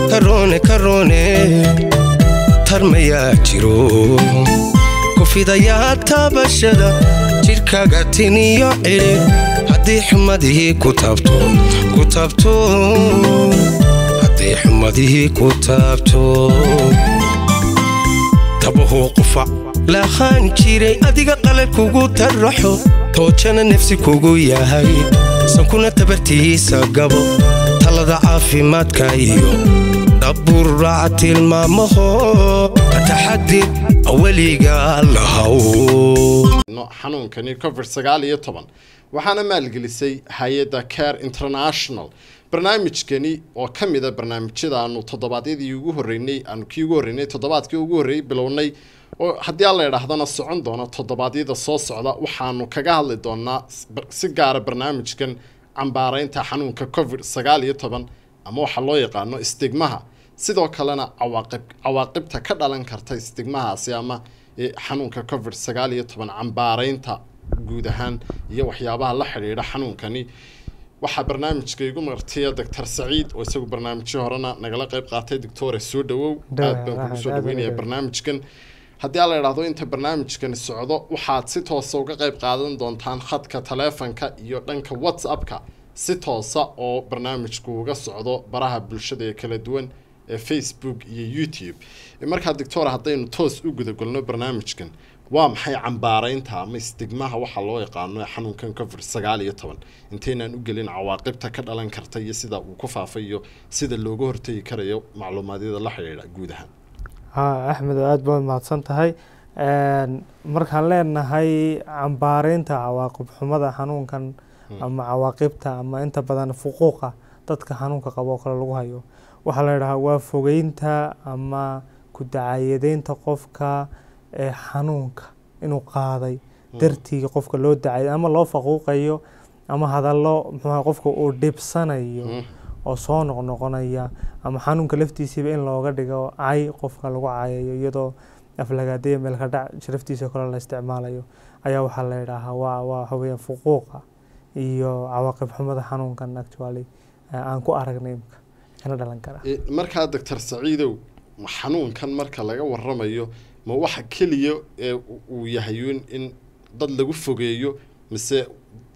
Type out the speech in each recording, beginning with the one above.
karoone karoone tarmayaa jiro kufidayaa taabashada jidhkaaga tiniyo cidhi haddii xumadihii ku taabto ku taabto haddii xumadihii ku taabto tabahuu qufac lahaan jiray adiga qalab kugu taraxo toojana nafsi kugu yahay sankuna tabartiisa gabo talada caafimaadka iyo dhaburaaca tilmaamaho ka taxadir weliga lahaw xanuunkani covid sagaal iyo toban waxaana maalgelisay hay-adda care international barnaamijkani oo ka mid a barnaamijyada aanu toddobaadyadii ugu horreynay aanu kii ugu horreynay toddobaadkii ugu horreeyay bilownay oo haddii aan la idhaahdana socon doono toddobaadyada soo socda waxaanu kaga hadli doonaa si gaara barnaamijkan cambaaraynta xanuunka covid sagaal iyo toban ama waxaa loo yaqaano istigmaha sidoo kalena cawaaqib cawaaqibta ka dhalan karta istigmahaasi ama xanuunka covid sagaal iyo toban cambaaraynta guud ahaan iyo waxyaabaha la xidhiidha xanuunkani waxaa barnaamijka igu martiya doctor saciid oo isagu barnaamijyo horena nagala qayb qaatay doctore soo dhawow aad baan kugu soo dhaweynaya barnaamijkan haddii aan la idhaahdo inta barnaamijkani socdo waxaad si toosa uga qayb qaadan doontaan khadka taleefanka iyo dhanka whatsappka si toosa oo barnaamijku uga socdo baraha bulshada ee kala duwan ee facebook iyo youtube markaa doctor haddaynu toos u gudagolno barnaamijkan waa maxay cambaaraynta ama istigmaha waxaa loo yaqaano ee xanuunkan covid sagaal iyo toban intaynaan u gelin cawaaqibta ka dhalan karta iyo sida uu ku faafay iyo sida looga hortegi karayo macluumaadyada la xidhiidha guud ahaan ha axmed aada baad mahadsan tahay markaan leenahay cambaaraynta cawaaqib xumada xanuunkan ama cawaaqibta ama inta badan fuquuqa dadka xanuunka qabo oo kale lagu hayo waxaa la idhahaa waa fogeynta ama ku dacayadeynta qofka ee xanuunka inuu qaaday dartii qofka loo dacay ama loo faquuqayo ama hadallo muxuuha qofka uu dhibsanayo oo soo noqnoqonaya ama xanuunka laftiisiiba in looga dhigo cay qofka lagu cayayo iyadoo aflagaadaya meelka dhac sharaftiisa kale la isticmaalayo ayaa waxaa la idhaahaa waa waa waxa weeyaan fuquuqa iyo cawaaqib xumada xanuunkan actually aan ku aragnay imka kana dhalan kara markaa doctor saciidow xanuunkan marka laga waramayo ma waxa keliya ee uu yahay in dad lagu fogeeyo mise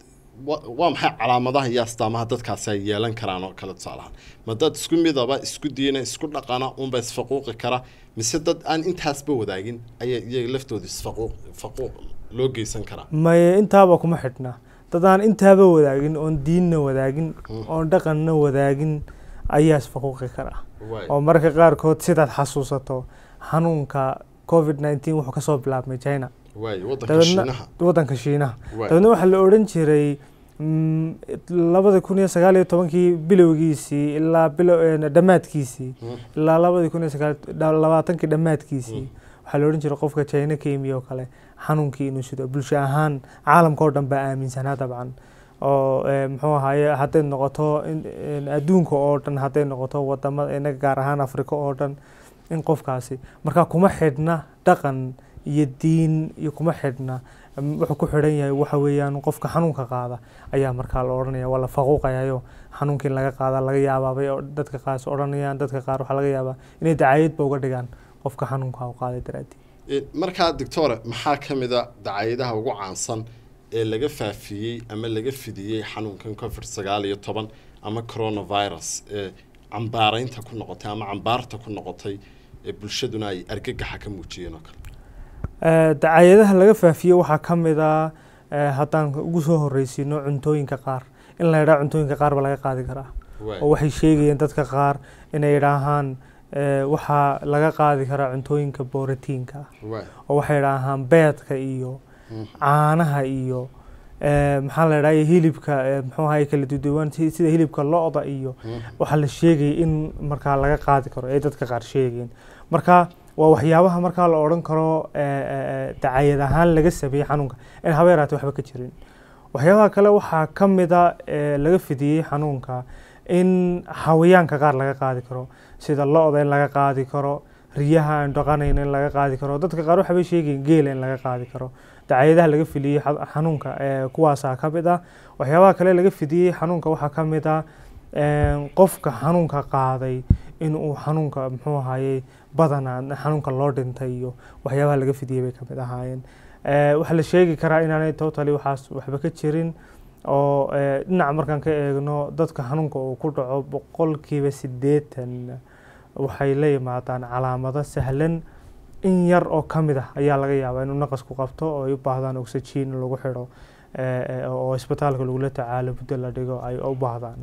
waa maxay calaamadaha iyo astaamaha dadkaasi ay yeelan karaan oo kale tusaalahaan ma dad isku midaba isku diina isku dhaqana unba isfaquuqi kara mise dad aan intaasba wadaagin ayaa iyaga laftooda isfaquuq faquuq loo geysan karaa maye intaaba kuma xidhna dad aan intaaba wadaagin oon diinna wadaagin oon dhaqanna wadaagin ayaa isfaquuqi kara oo marka qaarkood sidaad xasuusato xanuunka covid nineteen wuxuu kasoo bilaabmay china wadanka shiinaha dabeedna waxaa la odhan jiray labada kun iyo sagaal iyo tobankii bilowgiisii ilaa dhammaadkiisii ilaa labadii kun iyo sagaal labaatankii dhammaadkiisii waxaa la odhan jiray qofka china ka yimi oo kale xanuunkii inuu sido bulsho ahaan caalamka oo dhan baa aaminsanaa dabcan oo muxuu ahaaye hadday noqoto adduunka oo dhan hadday noqoto wadamada inaga gaar ahaan afrika oo dhan in qofkaasi markaa kuma xidhna dhaqan iyo diin iyo kuma xidhna wuxuu ku xidhan yahay waxa weeyaan qofka xanuunka qaada ayaa markaa la odhanaya waa la faquuqayayo xanuunkii in laga qaada laga yaabaabay dadka qaas odhanayaan dadka qaar waxaa laga yaabaa inay dacayadba uga dhigaan qofka xanuunka u qaaday daraadii markaa doctore maxaa ka mid a dacayadaha ugu caansan ee laga faafiyey ama laga fidiyey xanuunkan covid sagaal iyo toban ama coronavirus ee cambaaraynta ku noqotay ama cambaarta ku noqotay ee bulshaduna ay argagaxa ka muujiyeen oo kale dacayadaha laga faafiye waxaa ka mid a haddaan ugu soo horreysiino cuntooyinka qaar in la yidhaha cuntooyinka qaar ba laga qaadi karaa oo waxay sheegayeen dadka qaar inay idhaahaan waxaa laga qaadi karaa cuntooyinka borotiinka oo waxay idhaahaan beedka iyo caanaha iyo maxaa la idhaha hilibka muxuu ahay kala duduwan sida hilibka lo-da iyo waxaa la sheegaya in markaa laga qaadi karo ay dadka qaar sheegayeen marka waa waxyaabaha markaa la odhan karo dacayad ahaan laga sameeyey xanuunka in haba yaraate waxba ka jirin waxyaabaha kale waxaa ka mida laga fidiyey xanuunka in xawayaanka qaar laga qaadi karo sida lo-da in laga qaadi karo riyaha aan dhaqanayn in laga qaadi karo dadka qaar waxabay sheegayin geela in laga qaadi karo dacayadaha laga fidiyey xanuunka kuwaasaa ka mid ah waxyaabaha kale laga fidiyey xanuunka waxaa ka mid ah qofka xanuunka qaaday in uu xanuunka muxuu ahayey badanaa xanuunka loo dhintay iyo waxyaabaha laga fidiyey bay kamid ahaayeen waxaa la sheegi karaa inaanay totally waxaas waxba ka jirin oo dhinaca markaan ka eegno dadka xanuunka uu ku dhaco boqolkiiba siddeetan waxay la yimaadaan calaamado sahlan in yar oo ka mid ah ayaa laga yaabaa inuu naqasku qabto oo ay u baahdaan oxygen lagu xidho oo isbitaalka lagula tacaalo muddo la dhigo ay u baahdaan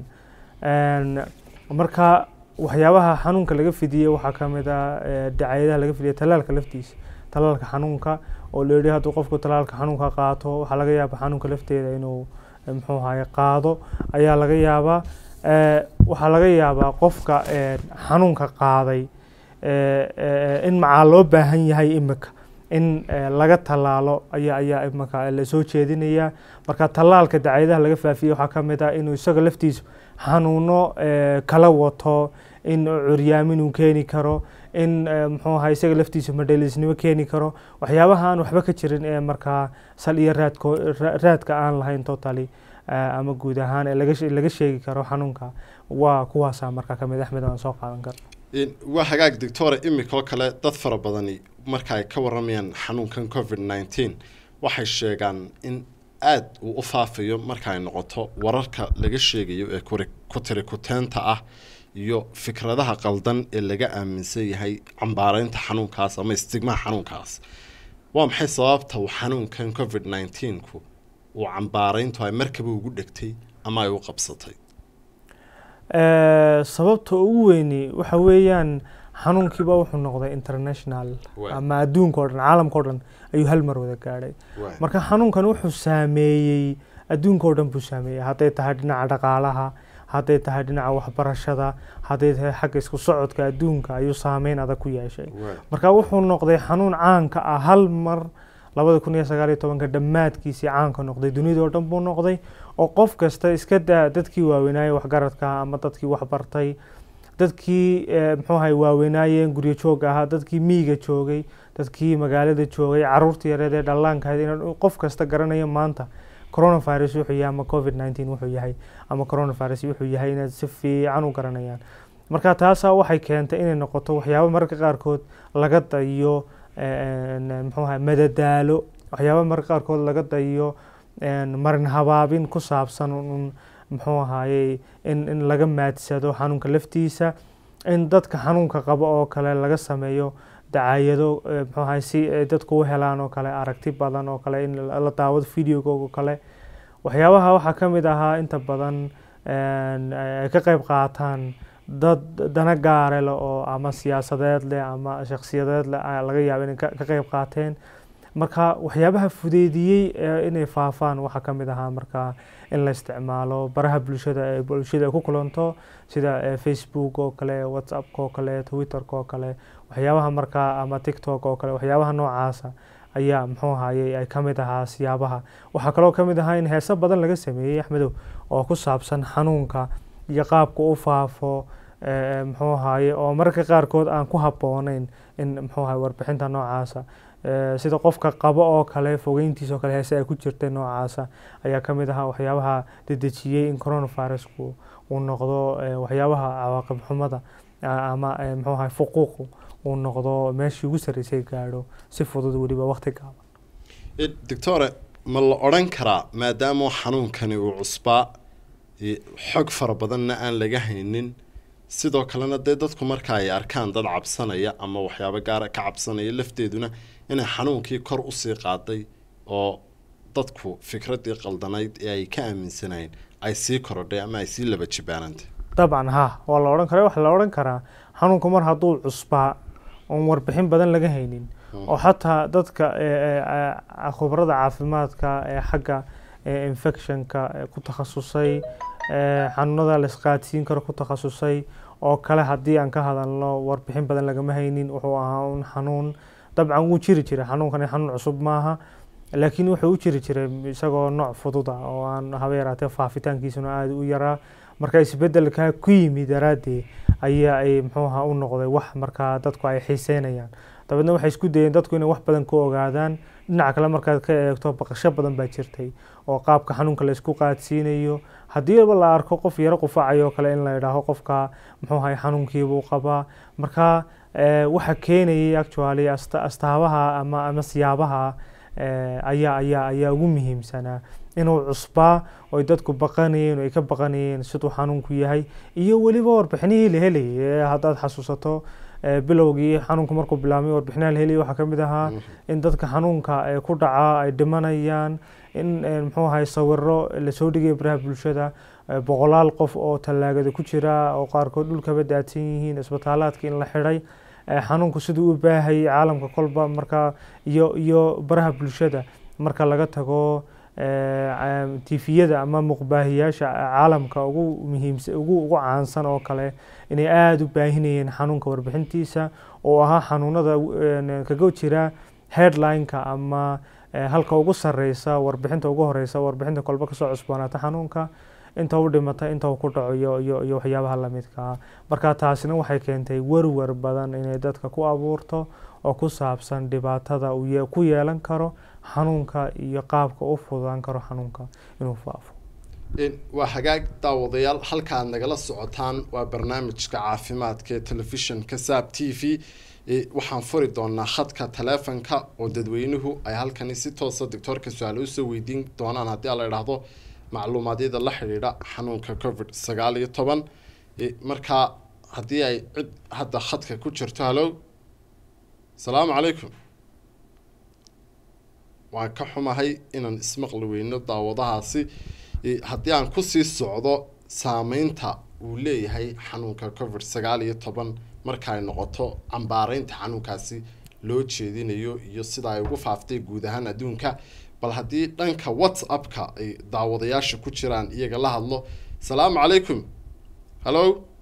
marka waxyaabaha xanuunka laga fidiyey waxaa ka mid ah dacayadaha laga fidiyey talaalka laftiisa talaalka xanuunka oo la yidhi hadduu qofku talaalka xanuunka qaato waxaa laga yaabaa xanuunka lafteeda inuu muxuu ahaye qaado ayaa laga yaabaa waxaa laga yaabaa qofka xanuunka qaaday in macaa loo baahan yahay imika in laga tallaalo ayaa ayaa imika lasoo jeedinayaa marka tallaalka dacayadaha laga faafiyey waxaa ka mid ah inuu isaga laftiisu xanuuno kala wato in curyaamin uu keeni karo in muxuu ahaa isaga laftiisu madhaliisnimo keeni karo waxyaabaha aan waxba ka jirin ee markaa sal iyo raadko raadka aan lahayn totally ama guud ahaan ee laga sheegi karo xanuunka waa kuwaasaa markaa kamid axmed aan soo qaadan karo waa hagaag doctore imikoo kale dad fara badani marka ay ka waramayaan xanuunkan covid nineteen waxay sheegaan in aada uu u faafayo marka ay noqoto wararka laga sheegayo ee ku tiri kuteenta ah iyo fikradaha qaldan ee laga aaminsan yahay cambaareynta xanuunkaas ama istigmaha xanuunkaas waa maxay sababta uu xanuunkan covid nineteenku uu cambaareyntu ay markaba ugu dhegtay ama ay u qabsatay sababta ugu weyni waxa weeyaan xanuunkiiba wuxuu noqday international ama adduunka o dhan caalamka o dhan ayuu hal mar wada gaadhay marka xanuunkan wuxuu saameeyey adduunka o dhan buu saameeyey hadday tahay dhinaca dhaqaalaha hadday tahay dhinaca waxbarashada hadday tahay xagga isku socodka adduunka ayuu saameyn adag ku yeeshay marka wuxuu noqday xanuun caanka ah hal mar labada kun iyo sagaal iyo tobanka dhammaadkiisii caanka noqday dunida oo dhan buu noqday oo qof kasta iska daa dadkii waaweynaayey waxgaradka ama dadkii waxbartay dadkii muxuu ahay waaweynaayeen guryo joogga ahaa dadkii miyiga joogay dadkii magaalada joogay caruurta yareed ee dhallaanka ahayd in qof kasta garanayo maanta coronavirus wuxuu yahay ama covid nineteen wuxuu yahay ama coronavirus wuxuu yahay inaad si fiican u garanayaan marka taasaa waxay keentay inay noqoto waxyaabo mararka qaarkood laga dayo muxuu ahay madadaalo waxyaaba mararka qaarkood laga dayo marin habaabin ku saabsan un muxuu ahaayey in in laga maadsado xanuunka laftiisa in dadka xanuunka qabo oo kale laga sameeyo dacayado muxuu ahay si dadku u helaan oo kale aragti badan oo kale in la daawado videoga oo kale waxyaabaha waxaa ka mid ahaa inta badan ay ka qayb qaataan dad dana gaare leh oo ama siyaasadeed leh ama shakhsiyadeed leh laga yaabo inay ka qayb qaateen marka waxyaabaha fudeydiyey inay faafaan waxaa ka mid ahaa marka in la isticmaalo baraha bulshada ee bulshada ay ku kulanto sida facebook oo kale whatsappka oo kale twitterka oo kale waxyaabaha markaa ama tiktok oo kale waxyaabaha noocaasa ayaa muxuu ahayey ay ka mid ahaa siyaabaha waxaa kaloo ka mid ahaa in heeso badan laga sameeyey axmedow oo ku saabsan xanuunka iyo qaabka u faafo muxuu ahaye oo mararka qaarkood aan ku habbooneyn in muxuu ahaye warbixinta noocaasa sida qofka qabo oo kale fogeyntiisa oo kale heese ay ku jirtay noocaasa ayaa ka mid ahaa waxyaabaha dedejiyey in coronavirusku uu noqdo waxyaabaha cawaaqib xumada ama muxuu ahay fuquuqu uu noqdo meeshii ugu sarreysay gaadho si fudud weliba waqti gaaban doctore ma la odhan karaa maadaama xanuunkani uu cusbaa xog fara badanna aan laga haynin sidoo kalena dee dadku marka ay arkaan dad cabsanaya ama waxyaabo gaara ka cabsanaya lafteeduna inay xanuunkii kor usii qaaday oo dadku fikraddii qaldanayd ee ay ka aaminsanayeen ay sii korodhay ama ay sii laba jibaanantay dabcan ha waa la odhan kara waxaa la odhan karaa xanuunku mar hadduu cusbaa oon warbixin badan laga haynin oo xataa dadka khubarada caafimaadka ee xagga infectionka ku takhasusay xanuunada la isqaadsiin karo ku takhasusay oo kale haddii aan ka hadalno warbixin badan lagama haynin wuxuu ahaa un xanuun dabcan wuu jiri jiray xanuunkani xanuun cusub maaha laakiin wuxuu u jiri jiray isagoo nooc fudud ah oo aan haba yaraatee faafitaankiisuna aada u yaraa marka isbedelka ku yimi daraaddeed ayaa ay muxuu ahaa u noqday wax markaa dadku ay xiiseynayaan dabeedna waxay isku dayeen dadku inay wax badan ku ogaadaan dhinaca kale markaad ka eegto baqasho badan baa jirtay oo qaabka xanuunka la isku qaadsiinayo haddiiba la arko qof yaro qufacayo kale in la idhaaho qofka muxuu ahay xanuunkiibuu qabaa marka waxa keenayay actually astaabaha ama ama siyaabaha ayaa ayaa ayaa ugu muhiimsanaa inuu cusbaa oy dadku baqanayeen oo ay ka baqanayeen siduu xanuunku yahay iyo weliba warbixinihii la helayay haddaad xasuusato bilowgii xanuunku markuu bilaabmay warbixinaha la helayay waxaa ka mid ahaa in dadka xanuunka ku dhaca ay dhimanayaan in muxuu ahay sawiro lasoo dhigaya baraha bulshada boqolaal qof oo tallaagada ku jira oo qaarkood dhulkaba daadsan yihiin isbitaalaadka in la xidhay xanuunku siduu u baahayay caalamka kolba marka iyo iyo baraha bulshada marka laga tago tifiyada ama muuqbaahiyaasha caalamka ugu muhiimsa ugu ugu caansan oo kale inay aada u baahinayeen xanuunka warbixintiisa oo ahaa xanuunada kaga jira headline-ka ama halka ugu sareysa warbixinta ugu horeysa warbixinta kolba kasoo cusboonaata xanuunka inta u dhimata inta uu ku dhaco iyo iyo iyo waxyaabaha lamidka ah marka taasina waxay keentay werwer badan inay dadka ku abuurto oo ku saabsan dhibaatada uu ku yeelan karo xanuunka iyo qaabka u fududaan karo xanuunka inuu faafo waa hagaag daawadayaal halka aad nagala socotaan waa barnaamijka caafimaadka ee telefishinka saab t v waxaan furi doonaa khadka taleefonka oo dadweynuhu ay halkani si toosa doctoorka su-aal usoo weydiin doonaan haddii la idhaahdo macluumaadyada la xidhiidha xanuunka covid sagaal iyo toban markaa haddii ay cid hadda khadka ku jirto hallo asalaamu calaykum waan ka xumahay inaan ismaqli weyno daawadahaasi haddii aan kusii socdo saameynta uu leeyahay xanuunka covid sagaal iyo toban marka ay noqoto cambaareynta xanuunkaasi loo jeedinayo iyo sida ay ugu faaftay guud ahaan adduunka bal haddii dhanka whatsappka ay daawadayaasha ku jiraan iyaga la hadlo asalaamu calaykum hallo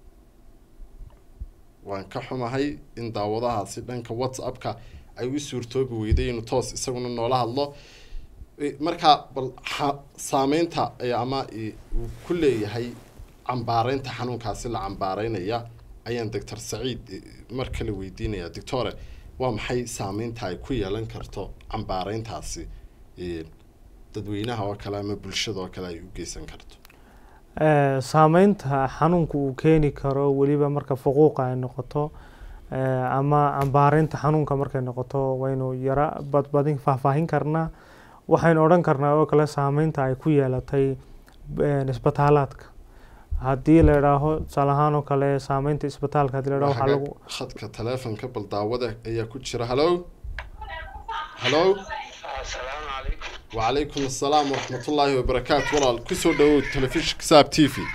waan ka xumahay in daawadahaasi dhanka whatsappka ay u suurtoobi weyday inuu toos isaguna noola hadlo markaa bal saameynta ama uu ku leeyahay cambaareynta xanuunkaasi la cambaareynaya ayaan doctor saciid mar kale weydiinaya doctore waa maxay saameynta ay ku yeelan karto cambaareyntaasi dadweynaha oo kale ama bulshada oo kale ay u geysan karto saameynta xanuunka uu keeni karo weliba marka fuquuqa ay noqoto ama cambaareynta xanuunka markay noqoto waynu yara badbadin faahfaahin karnaa waxaynu odhan karnaa oo kale saameynta ay ku yeelatay isbitaalaadka haddii la idhaaho tusaale ahaan oo kale saameynta isbitaalka hadii la idhaho waxaa lagu khadka taleefonka bal daawada ayaa ku jira hallo hallo asalaamu calaykum wacalaykum assalaam waraxmatullaahi wabarakaatu walaal kusoo dhawow telefishinka saab t v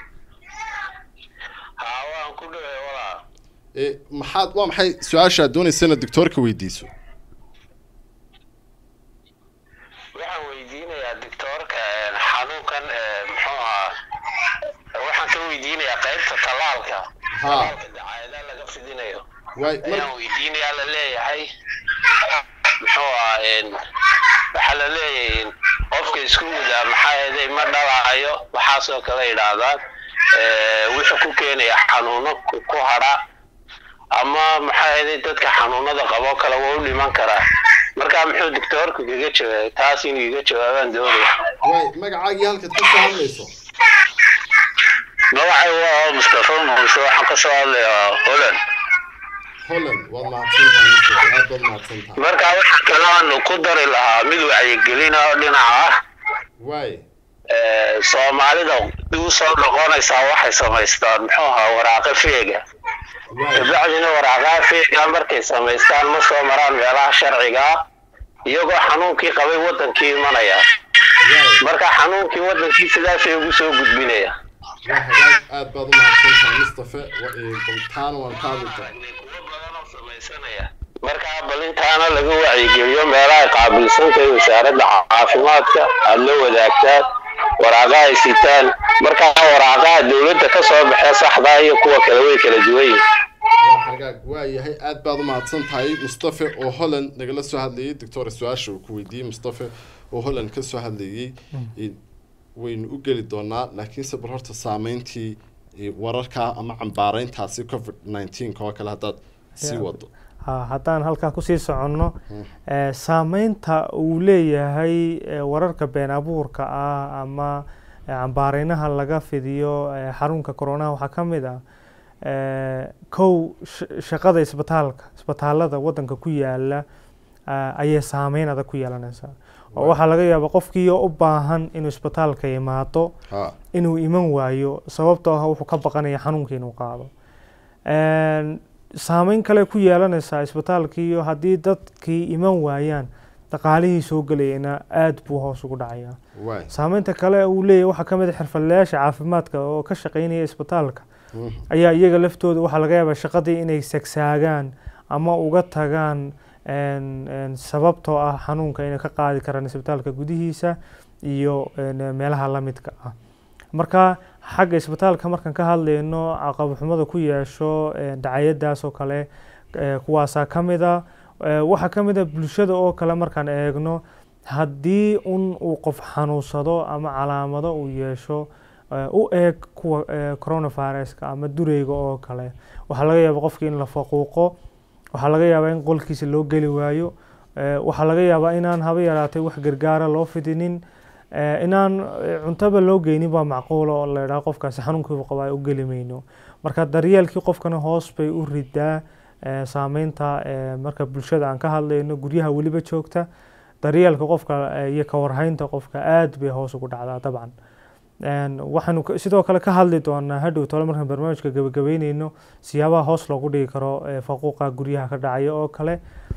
haa waan ku dhaway walaal e maxaad waa maxay su-aasha aad doonaysa inaad doctoorka weydiiso waxaan weydiinayaa doctoorka xanuunkan muxuu ahaa waxaan ka weydiinayaa qaybta tallaalka tallaalka dacaayadaha laga fidinayo waay ayaan weydiinayaa la leeyahay muxuu ahaa waxaa la leeyahay qofka isku mudaa maxaa yeelay ma dhalaayo waxaasoo kale yidhaahdaan wuxuu ku keenaya xanuuno ku hadha ama maxaa yeelay dadka xanuunada qaboo kale waa u dhiman karaa markaa muxuu doctoorka kaga jawaabay taas inuu iga jawaabaan doonaya waay magacaagii halkaad ka soo hadlayso magacay waa mustafa muuse waxaan ka soo hadlayaa holland holland waad mahadsantahay mustafa aad baad mahadsantahay markaa waxa kale aan ku dari lahaa mid wacyigelin oo dhinaca ah waay soomaalida u soo noqonaysaa waxay samaystaan muxuu ahaa waraaqo feega waay kabacdina waraaqaha feega markay samaystaan ma soo maraan meelaha sharciga ah iyagoo xanuunkii qabay wadankii imanaya waay marka xanuunkii wadankii sidaasay ugu soo gudbinaya waa hagaag aad baad u mahadsantahay mustafa wa- ee, bal taana waan ka hadli doonaa kuwo badan oo samaysanaya markaa bal intaana laga wacyigeliyo meelaha qaabilsantahay wasaaradda caafimaadka aada la wadaagtaan waraaqaha ay sitaan markaa waraaqaha dowladda ka soo baxee saxdaa iyo kuwa kale way kala duwan yihiin waa hagaag waa yahay aad baad u mahadsan tahay mustafa oo holland nagala soo hadlayay doctor su-aasha uu ku weydiiyey mustafa oo holland ka soo hadlayay ee, waynu u geli doonaa laakiinse bal horta saameyntii ee, wararka ama cambaareyntaasi covid 19 oo kale haddaad sii Yeah. wado ha haddaan halkaa kusii soconno saameynta uu leeyahay wararka been abuurka ah ama cambaareynaha laga fidiyo xarunka coronaha waxaa ka mid ah kow shaqada isbitaalka isbitaalada waddanka ku yaala ayay saameyn adag ku yeelanaysaa oo waxaa laga yaabaa qofkiioo u baahan inuu isbitaalka imaado inuu iman waayo sababtoo ah wuxuu ka baqanaya xanuunkii inuu qaado saameyn kale ku yeelanaysaa isbitaalkiiyo haddii dadkii iman waayaan dhaqaalihii soo gelayana aada buu hoos ugu dhacayaa saameynta kale uu leeyahy waxaa ka mid a xirfadlayaasha caafimaadka oo ka shaqeynaya isbitaalka ayaa iyaga laftooda waxaa laga yaabaa shaqadii inay sagsaagaan ama uga tagaan sababtoo ah xanuunka inay ka qaadi karaan isbitaalka gudihiisa iyo meelaha lamidka ah marka xagga isbitaalka markaan ka hadlayno caqabxumada ku yeesho dacayadaas oo kale kuwaasaa ka mid a waxaa ka mid a bulshada oo kale markaan eegno haddii un uu qof xanuunsado ama calaamado uu yeesho u eeg kuwa coronaviruska ama dureyga oo kale waxaa laga yaaba qofkii in la faquuqo waxaa laga yaabaa in qolkiisa loo geli waayo waxaa laga yaabaa inaan haba yaraatay wax gargaara loo fidinin inaan cuntaba loo geynin baa macquula oo la idhaha qofkaasi xanuunkiibu qabaa u geli mayno marka daryeelkii qofkana hoos bay u ridaa saameynta marka bulshada aan ka hadlayno guryaha weliba joogta daryeelka qofka iyo ka warhaynta qofka aad bay hoos ugu dhacdaa dabcan waxaanu sidoo kale ka hadli doonaa hadhow tole markaan barnaamijka gabagabeyneyno siyaabaha hoos loogu dhigi karo faquuqa guryaha ka dhacaya oo kale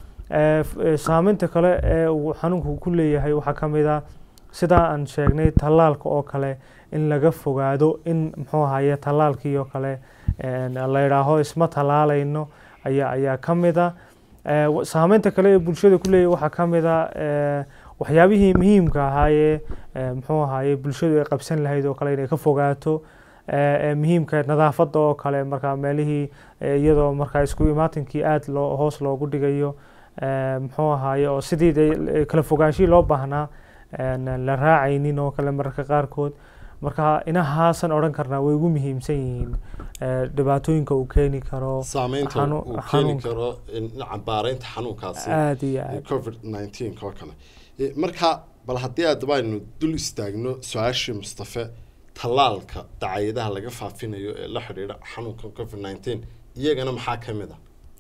saameynta kale ee uu xanuunku ku leeyahay waxaa ka mid a sidaa aan sheegnay tallaalka oo kale in laga fogaado in muxuu ahaye tallaalkii oo kale la idhaaho isma tallaalayno ayaa ayaa ka mid a saameynta kale ee bulshada ku leeyahay waxaa ka mid a waxyaabihii muhiimka ahaayee muxuu ahaye bulshadu ay qabsan lahayd oo kale inay ka fogaato muhiimka nadaafadda oo kale markaa meelihii iyadoo markaa isku imaatinkii aada loo hoos loogu dhigayo muxuu ahaye oo sidii kala fogaanshihii loo baahnaa la raacaynin oo kale mararka qaarkood marka inahaasan odhan karnaa way ugu muhiimsan yihiin dhibaatooyinka uu keeni karo saameynta uu keeni karo cambaareynta xanuunkaasi aada iyo aad covid nineteen oo kale marka bal haddii aadaba aynu dul istaagno su-aashii mustafe tallaalka dacayadaha laga faafinayo ee la xidhiidha xanuunka covid nineteen iyagana maxaa ka mid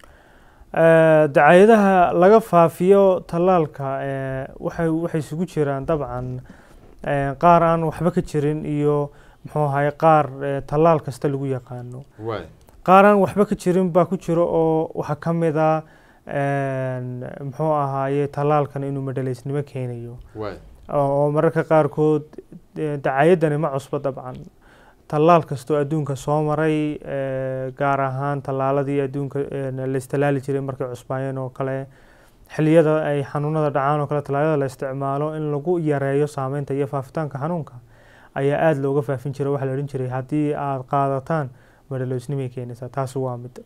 ah dacayadaha laga faafiyo tallaalka waxay waxay isugu jiraan dabcan qaar aan waxba ka jirin iyo muxuu ahaye qaar tallaal kasta lagu yaqaano qaar aan waxba ka jirin baa ku jiro oo waxaa ka mid a muxuu ahaaye tallaalkan inuu madhaleysnimo keenayo oo mararka qaarkood dacayadani ma cusbo dabcan tallaal kastoo adduunka soo maray gaar ahaan tallaaladii adduunka la istilaali jiray markay cusbaayeen oo kale xilliyada ay xanuunada dhacaan oo kale tallaalada la isticmaalo in lagu yareeyo saameynta iyo faafitaanka xanuunka ayaa aada looga faafin jiray waxaa la odhan jiray haddii aada qaadataan madhaloysnimay keenaysaa taasi waa mid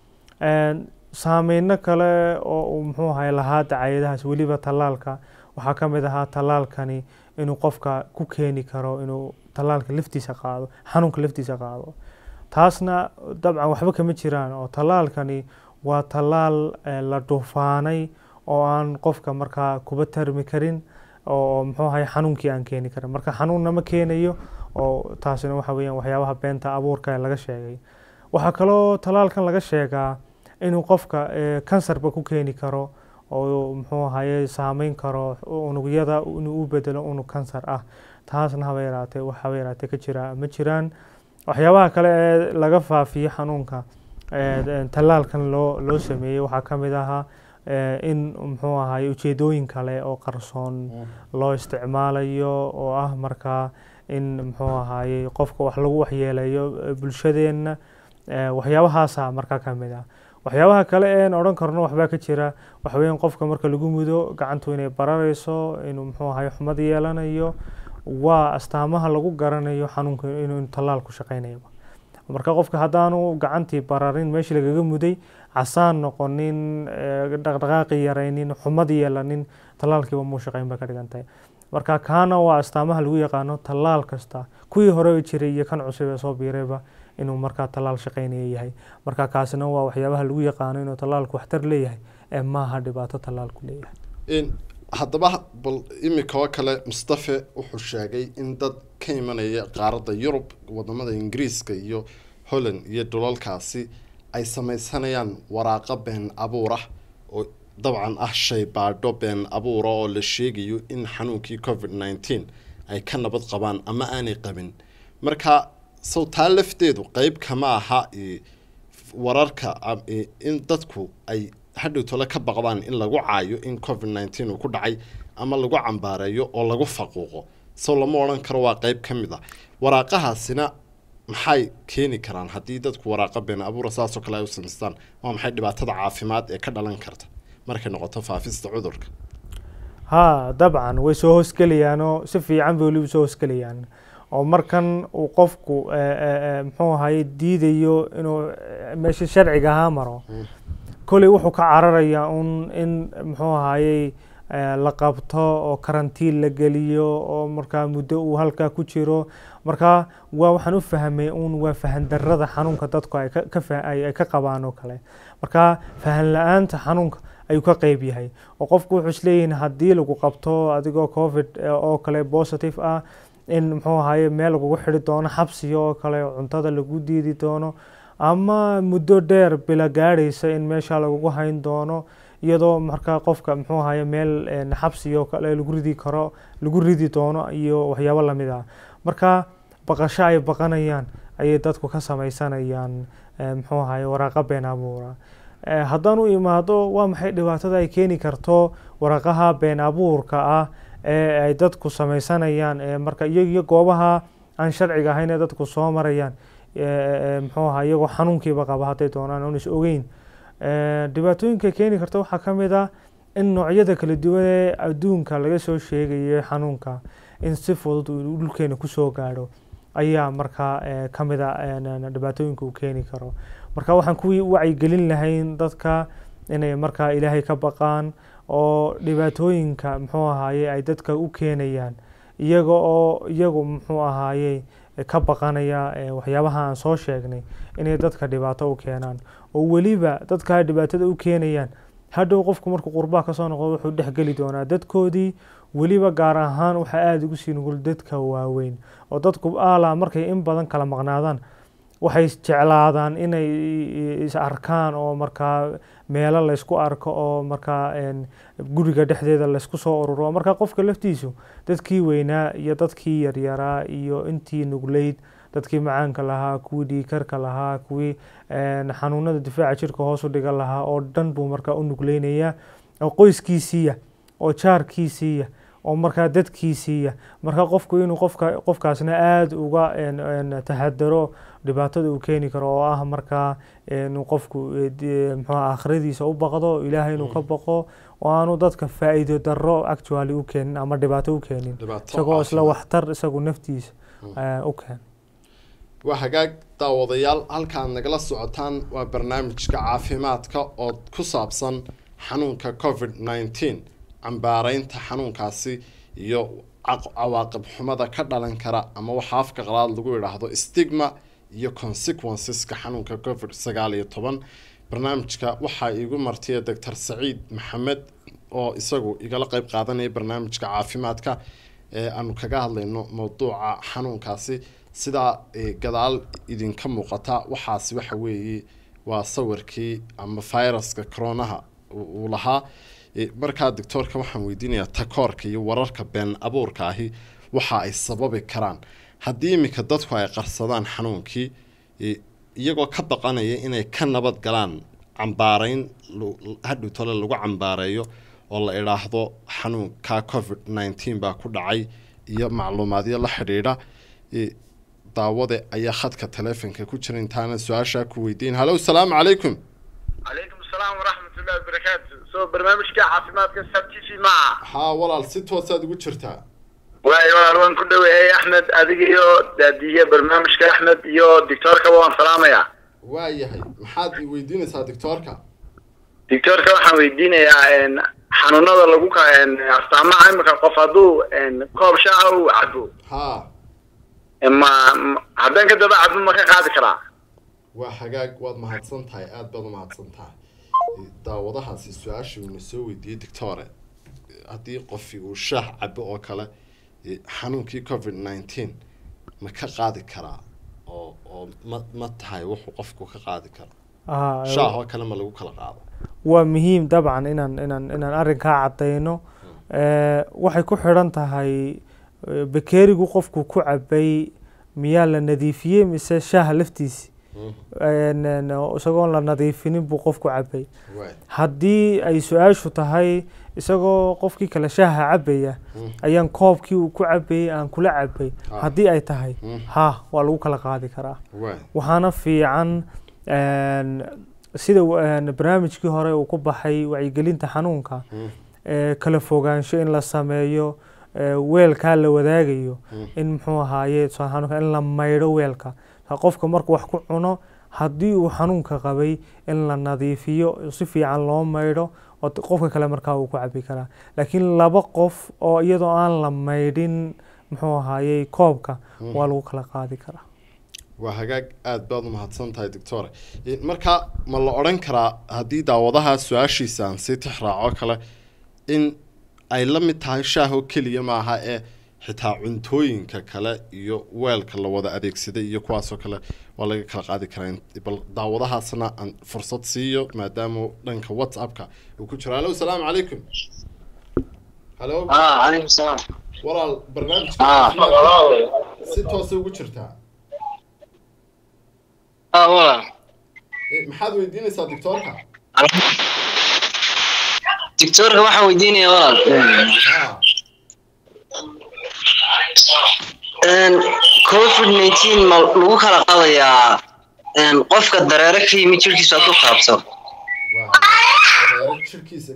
saameyno kale oo uu muxuu ahay lahaa dacayadahaas weliba tallaalka waxaa ka mid ahaa tallaalkani inuu qofka ku keeni karo inuu tallaalka laftiisa qaado xanuunka laftiisa qaado taasna dabcan waxba kama jiraan oo tallaalkani waa tallaal la dhuufaanay oo aan qofka markaa kuba tarmi karin oo muxuu ahay xanuunkii aan keeni karin marka xanuunna ma keenayo oo taasina waxa weeyaan waxyaabaha beenta abuurka ee laga sheegay waxaa kaloo tallaalkan laga sheegaa inuu qofka kansarba ku keeni karo oo muxuu ahaye saameyn karo unugyada inuu u bedelo unug kansar ah taasna haba yaraatee wax haba yaraatee ka jira ma jiraan waxyaabaha kale ee laga faafiyo xanuunka tallaalkan loo loo sameeyey waxaa ka mid ahaa in muxuu ahaye ujeedooyin kale oo qarsoon loo isticmaalayo oo ah markaa in muxuu ahaye qofka wax lagu waxyeeleeyo bulshadeenna waxyaabahaasa markaa ka mid ah waxyaabaha kale een odhan karno waxbaa ka jira waxaweyaan qofka marka lagu mudo gacantu inay bararayso inuu muxuu ahaye xumad yeelanayo waa astaamaha lagu garanayo xanuunka inuu tallaal ku shaqeynayo marka qofka haddaanu gacantii bararin meeshii lagaga muday casaan noqonin dhaqdhaqaaqi yaraynin xumad yeelanin tallaalkiiba muu shaqeyn bay ka dhigan tahay marka kaana waa astaamaha lagu yaqaano tallaal kasta kuwii hore jiray iyo kan cusub ee soo biirayba inuu markaa tallaal shaqeynaya yahay marka kaasina waa waxyaabaha lagu yaqaano inuu tallaalku waxtar leeyahay ee maaha dhibaato tallaalku leeyahay haddaba bal imika oo kale mustafe wuxuu sheegay in dad ka imanaya qaaradda yurub wadamada ingiriiska iyo holland iyo dhulalkaasi ay sameysanayaan waraaqo been abuurah oo dabcan ah shay baadho been abuura oo la sheegayo in xanuunkii covid nineteen ay ka nabad qabaan ama aanay qabin marka sow taa lafteedu qeyb kama aha wararka in dadku ay hadhow tole ka baqdaan in lagu caayo in covid nineteen uu ku dhacay ama lagu cambaareeyo oo lagu faquuqo sow lama odhan karo waa qeyb ka mid ah waraaqahaasina maxay keeni karaan haddii dadku waraaqa been abuura saasoo kale ay u samaystaan waa maxay dhibaatada caafimaad ee ka dhalan karta markay noqoto faafista cudurka haa dabcan way soo hoosgelayaanoo si fiican bay weliba soo hoosgelayaan oo markan uu qofku muxuu ahaye diidayo inuu meesha sharciga ahaa maro kolley wuxuu ka cararayaa un in muxuu ahayey la qabto oo karantiin la geliyo oo markaa muddo uu halkaa ku jiro marka waa waxaan u fahmay un waa fahan darada xanuunka dadku ay kaay ka qabaan oo kale marka fahan la-aanta xanuunka ayuu ka qeyb yahay oo qofku wuxuu isleeyihin haddii lagu qabto adigoo covid oo kale positive ah in muxuu ahaye meel lagugu xidhi doono xabsiga oo kale cuntada lagu diidi doono ama muddo dheer bila gaadhaysa in meesha lagugu hayn doono iyadoo markaa qofka muxuu ahaye meel xabsiga oo kale lagu ridi karo lagu ridi doono iyo waxyaabo lamid ah marka baqasho ay baqanayaan ayay dadku ka sameysanayaan muxuu ahaye waraaqa been abuura haddaan u imaado waa maxay dhibaatada ay keeni karto waraqaha been abuurka ah ee ay dadku sameysanayaan marka iyagiyo goobaha aan sharciga ahayn ee dadku soo marayaan muxuu ahaa iyagoo xanuunkiiba qaba hadday doonaan oon is ogeyn dhibaatooyinka keeni karta waxaa ka mid ah in noocyada kala duwan ee adduunka laga soo sheegayo xanuunka in si fudud uu dhulkeena kusoo gaadho ayaa markaa ka mid a dhibaatooyinka uu keeni karo marka waxaan ku wacyigelin lahayn dadka inay markaa ilaahay ka baqaan oo dhibaatooyinka muxuu ahaaye ay dadka u keenayaan iyaga oo iyagu muxuu ahaaye ka baqanaya waxyaabaha aan soo sheegnay inay dadka dhibaato u keenaan oo weliba dadka dhibaatada u keenayaan hadhow qofku markuu qurbaha kasoo noqdo wuxuu dhexgeli doonaa dadkoodii weliba gaar ahaan waxaa aada ugu sii nugul dadka waaweyn oo dadku ala markay in badan kala maqnaadaan waxay jeclaadaan inay is arkaan oo markaa meelo laysku arko oo markaa guriga dhexdeeda laysku soo ururo markaa qofka laftiisu dadkii weynaa iyo dadkii yaryaraa iyo intii nugleyd dadkii macaanka lahaa kuwii dhiikarka lahaa kuwii xanuunada difaaca jirka hoos u dhigan lahaa oo dhan buu markaa u nugleynaya oo qoyskiisiiya oo jaarkiisiiya oo markaa dadkiisiiya marka qofku inuu qofka qofkaasna aada uga taxadaro dhibaatada uu keeni karo oo ah markaa inuu qofku muxuu aakhiradiisa u baqdo ilaahay inuu ka baqo oo aanu dadka faa'iido darro actually u keenin ama dhibaato u keenin isagoo isla waxtar isagu naftiisa u keen waa hagaag daawadayaal halkaad nagala socotaan waa barnaamijka caafimaadka oo ku saabsan xanuunka covid nineteen cambaaraynta xanuunkaasi iyo cawaaqib xumada ka dhalan kara ama waxaa afka qalaad lagu idhaahdo stigma iyo consequenceska xanuunka covid sagaal iyo toban barnaamijka waxaa iigu martiya doctor saciid maxamed oo isagu igala qeyb qaadanaya barnaamijka caafimaadka ee aanu kaga hadlayno mowduuca xanuunkaasi sidaa gadaal idinka muuqata waxaasi waxa weeye waa sawirkii ama viruska coronaha uu lahaa markaa doctoorka waxaan weydiinayaa takoorka iyo wararka been abuurka ahi waxa ay sababi karaan haddii iminka dadku ay qarsadaan xanuunkii iyagoo ka baqanaya inay ka nabad galaan cambaarayn hadhow tole lagu cambaareeyo oo la idhaahdo xanuunka covid nineteen baa ku dhacay iyo macluumaadyo la xidhiidha daawade ayaa khadka taleefonka ku jira intaana su-aashaa ku weydiin hallo salaamu calaykum calaykum asalaam waraxmatullahi wabarakaatu soo barnaamijka caafimaadka sab t v maaha haa walaal si toosaad ugu jirtaa waay walaal waan ku dhaweeyey axmed adiga iyo daadiye barnaamijka axmed iyo doctoorkaba waan salaamayaa waa yahay maxaad i weydiinaysaa doctoorka doctoorka waxaan weydiinayaa xanuunada lagu ka astaamaha imika qof hadduu koob shaaha uu cabo haa ma haddaan ka daba cabo ma ka qaadi karaa waa hagaag waad mahadsan tahay aada baad u mahadsan tahay daawadahaasi su-aashii uuna soo weydiiyey doctore haddii qofi uu shaah cabo oo kale xanuunkii covid nineteen ma ka qaadi karaa oo oo ma ma tahay wuxuu qofku ka qaadi karo shaah oo kale ma lagu kala qaado waa muhiim dabcan inaan inaan inaan arrinkaa caddayno waxay ku xidhan tahay bakeerigu qofku ku cabay miyaa la nadiifiyey mise shaaha laftiisi isagoon la nadiifinin buu qofku cabay haddii ay su-aashu tahay isagoo qofkii kale shaaha cabaya ayaan koobkii uu ku cabayay aan kula cabay haddii ay tahay ha waa lagu kala qaadi karaa waxaana fiican sida barnaamijkii hore uu ku baxay wacyigelinta xanuunka kala fogaansho in la sameeyo weelkaa la wadaagayo in muxuu ahaaye xanuunka in la maydho weelka qofka markuu wax ku cuno haddii uu xanuunka qabay in la nadiifiyo si fiican loo maydho oo qofka kale markaa uu ku cabi karaa laakiin laba qof oo iyadoo aan la maydhin muxuu ahaaye koobka waa lagu kala qaadi karaa waa hagaag aada baad u mahadsan tahay doctore marka ma la odhan karaa haddii daawadaha su-aashiisa aan sii tixraaco kale in ay la mid tahay shaahoo keliya maaha ee xitaa cuntooyinka kale iyo weelka la wada adeegsaday iyo kuwaasoo kale waa laga kala qaadi karaa bal daawadahaasna aan fursad siiyo maadaama dhanka whatsappka uu ku jiro hallo asalaamu calaykum hallo calaykum salaam walaal barnaamijka si toosa ugu jirtaa walaal maxaad weydiinaysaa doctoorka doctoorka waxaan weydiinaya walaal covid nineteen ma lagu kala qaadayaa qofka dareere ka yimid jirkiisu hadduu taabto jirkiisa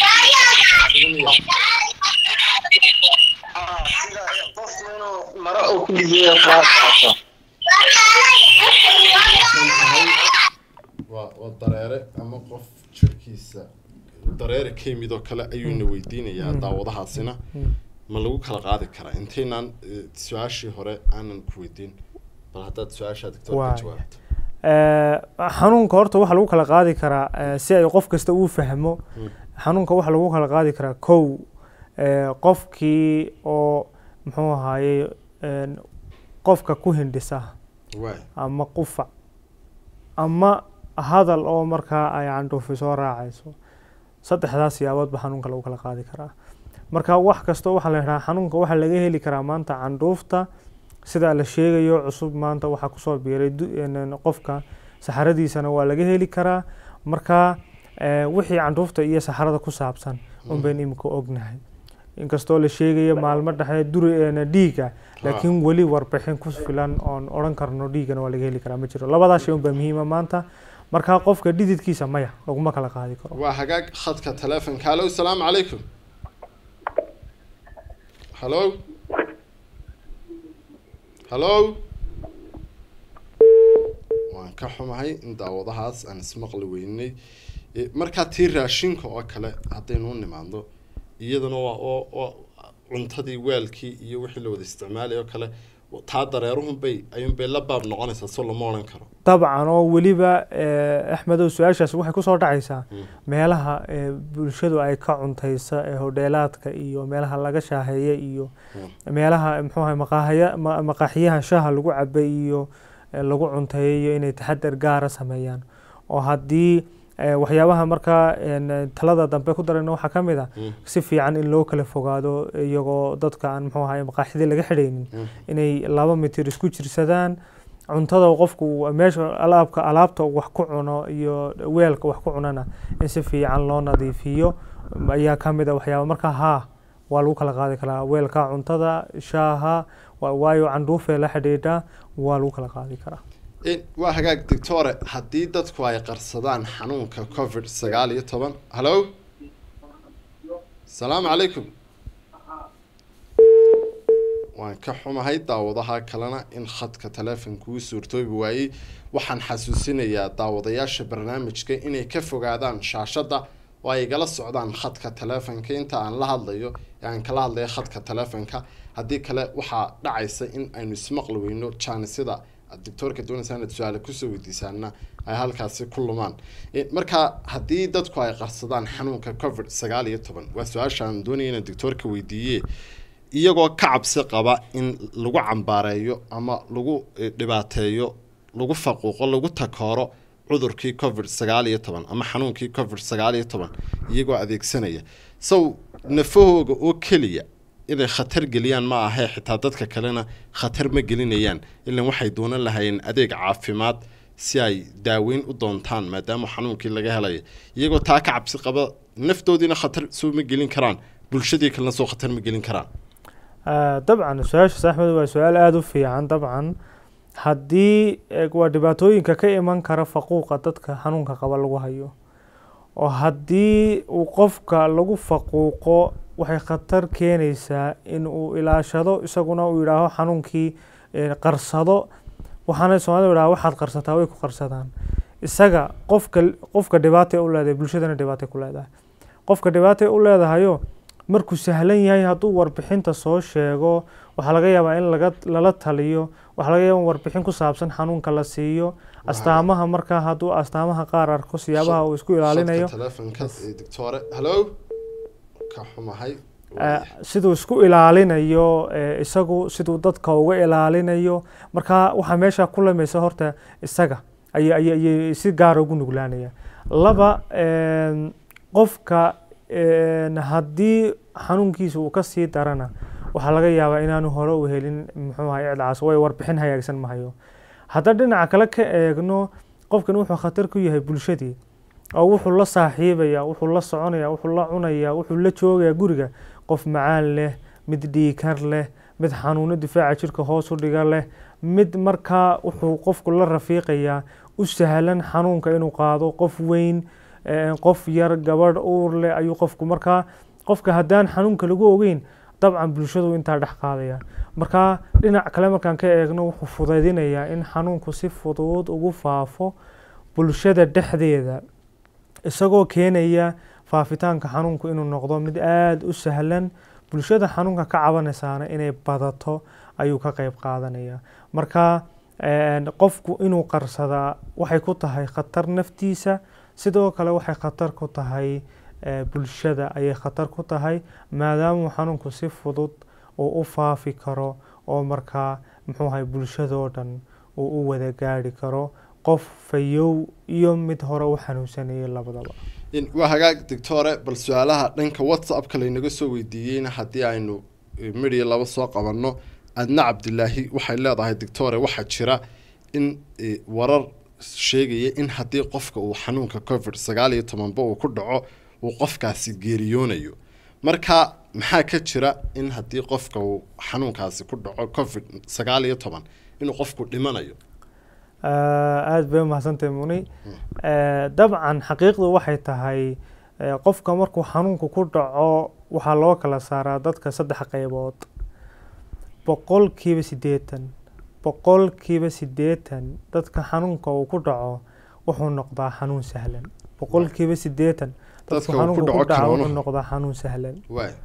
maro uu ku dhibiyo taabto waa waa dareere ama qof jirkiisa dareere ka yimid oo kale ayuuna weydiinayaa daawadahaasina ma lagu kala qaadi karaa intaynaan su-aashii hore aanan ku weydiin bal haddaad su-aashaa doctor ka jawaabto xanuunka horta waxaa lagu kala qaadi karaa si ay qof kasta uu fahmo xanuunka waxaa lagu kala qaadi karaa kow qofkii oo muxuu ahaaye qofka ku hindhisa ama qufac ama hadal oo markaa ay candhuufi soo raacayso saddexdaas siyaaboodba xanuunka lagu kala qaadi karaa marka wax kastoo waxaa la yidhaha xanuunka waxaa laga heli karaa maanta candhuufta sida la sheegayo cusub maanta waxaa kusoo biiray qofka saxaradiisana waa laga heli karaa marka wixii candhuufta iyo saxarada ku saabsan unbayn imika ognahay inkastoo la sheegayo maalmo dhexe duri dhiiga laakiin weli warbixin ku filan oon odhan karno dhiigana waa laga heli karaa ma jiro labadaas shay unbaa muhiima maanta marka qofka dhididkiisa maya laguma kala qaadi karo waa hagaag khadka telefonka hallo asalaamu calaykum hallo hallo waan ka xumahay in daawadahaas aan ismaqli weynay markaa tii raashinka oo kale haddaynu u nimaadno iyadana waa oo cuntadii weelkii iyo wixii la wada isticmaalay oo kale taa dareeruhunbay ayuunbay la baab noqonaysaa soo lama odhan karo dabcan oo weliba axmedow su-aashaasi waxay kusoo dhacaysaa meelaha bulshadu ay ka cuntaysa ee hodheelaadka iyo meelaha laga shaaheeya iyo meelaha muxuu ahay maqaahaya maqaaxiyaha shaaha lagu cabay iyo lagu cunteeyo inay taxadar gaara sameeyaan oo haddii waxyaabaha markaa talada dambe ku darayna waxaa ka mid a si fiican in loo kala fogaado iyagoo dadka aan muxuu ahay maqaaxidii laga xidhaynin inay laba mitir isku jirsadaan cuntada qofku meesha alaabka alaabta wax ku cuno iyo weelka wax ku cunana in si fiican loo nadiifiyo ayaa ka mid a waxyaaba marka haa waa lagu kala qaadi karaa weelka cuntada shaaha waayo candhuufee la xidhiidha waa lagu kala qaadi karaa waa hagaag doctore haddii dadku ay qarsadaan xanuunka covid sagaal iyo toban hallo asalaamu calaykum waan ka xumahay daawadaha kalena in khadka teleefonka uu suurtoobi waayey waxaan xasuusinayaa daawadayaasha barnaamijka inay ka fogaadaan shaashadda oo ay igala socdaan khadka teleefonka inta aan la hadlayo ee aan kala hadlayo khadka teleefonka haddii kale waxaa dhacaysa in aynu ismaqli weyno jaanisida doctoorka doonaysa inaad su-aale kusoo weydiisaana ay halkaasi ku lumaan marka haddii dadku ay qarsadaan xanuunka covid sagaal iyo toban waa su-aashaan doonaya inaan doctoorka weydiiye iyagoo ka cabsi qaba in lagu cambaareeyo ama lagu dhibaateeyo lagu faquuqo lagu takooro cudurkii covid sagaal iyo toban ama xanuunkii covid sagaal iyo toban iyagoo adeegsanaya sow nafahooga oo keliya inay khatar geliyaan ma ahee xitaa dadka kalena khatar ma gelinayaan ilan waxay doonan lahayeen adeeg caafimaad si ay daaweyn u doontaan maadaama xanuunkii laga helaya iyagoo taa ka cabsi qaba naftoodiina khatar soo ma gelin karaan bulshadii kalena soo khatar ma gelin karaan dabcan su-aashaas axmed waa su-aal aada u fiican dabcan haddii waa dhibaatooyinka ka iman kara faquuqa dadka xanuunka qaba lagu hayo oo haddii uu qofka lagu faquuqo waxay khatar keenaysaa in uu ilaashado isaguna uu yidhaaho xanuunkii qarsado waxaana soomaalida yidhaha waxaad qarsataa way ku qarsadaan isaga qofka qofka dhibaatay u leedahay bulshadana dhibaatay ku leedahay qofka dhibaatay u leedahayo markuu sahlan yahay hadduu warbixinta soo sheego waxaa laga yaabaa in laga lala taliyo waxaa laga yaabaa in warbixin ku saabsan xanuunka la siiyo astaamaha markaa hadduu astaamaha qaar arko siyaabaha uu isku ilaalinayo telefonka doctore hallo ka xumahay siduu isku ilaalinayo isagu siduu dadka uga ilaalinayo marka waxaa meesha ku lamaysa horta isaga ay ayay si gaara ugu nuglaanaya laba qofka haddii xanuunkiisa uu kasii darana waxaa laga yaabaa inaanu hore u helin muxuu ahay icdaas way warbixin hagaagsan mahayo haddaan dhinaca kale ka eegno qofkan wuxuu khatar ku yahay bulshadii oo wuxuu la saaxiibaya wuxuu la soconaya wuxuu la cunaya wuxuu la joogaya guriga qof macaan leh mid dhiikar leh mid xanuuno difaaca jirka hoos u dhiga leh mid markaa wuxuu qofku la rafiiqayaa u sahlan xanuunka inuu qaado qof weyn qof yar gabadh uur leh ayuu qofku markaa qofka haddaan xanuunka lagu ogeyn dabcan bulshadu intaa dhex qaadaya marka dhinac kale markaan ka eegno wuxuu fudaydinayaa in xanuunku si fudud ugu faafo bulshada dhexdeeda isagoo keenaya faafitaanka xanuunku inuu noqdo mid aada u sahlan bulshada xanuunka ka cabanaysaana inay badato ayuu ka qeyb qaadanaya marka qofku inuu qarsadaa waxay ku tahay khatar naftiisa sidoo kale waxay khatar ku tahay bulshada ayay khatar ku tahay maadaamuu xanuunku si fudud uu u faafi karo oo markaa muxuu ahay bulshadoo dhan uu u wada gaari karo qof fayow iyo mid hore u xanuunsanayay labadaba waa hagaag doctore bal su-aalaha dhanka whatsappka laynaga soo weydiiyeyna haddii aynu midhiya laba soo qabanno adna cabdilaahi waxay leedahay doctore waxaa jira in warar sheegaya in haddii qofka uu xanuunka covid sagaal iyo tobanba uu ku dhaco uu qofkaasi geeriyoonayo marka maxaa ka jira in haddii qofka uu xanuunkaasi ku dhaco covid sagaal iyo toban inuu qofku dhimanayo aada bay umahadsantahay muni dabcan xaqiiqdu waxay tahay qofka markuu xanuunku ku dhaco waxaa loo kala saaraa dadka saddex qeybood boqolkiiba siddeetan boqolkiiba siddeetan dadka xanuunka uu ku dhaco wuxuu noqdaa xanuun sahlan boqolkiiba siddeetan dadku xanuunka ku dhaco wuxuu noqdaa xanuun sahlan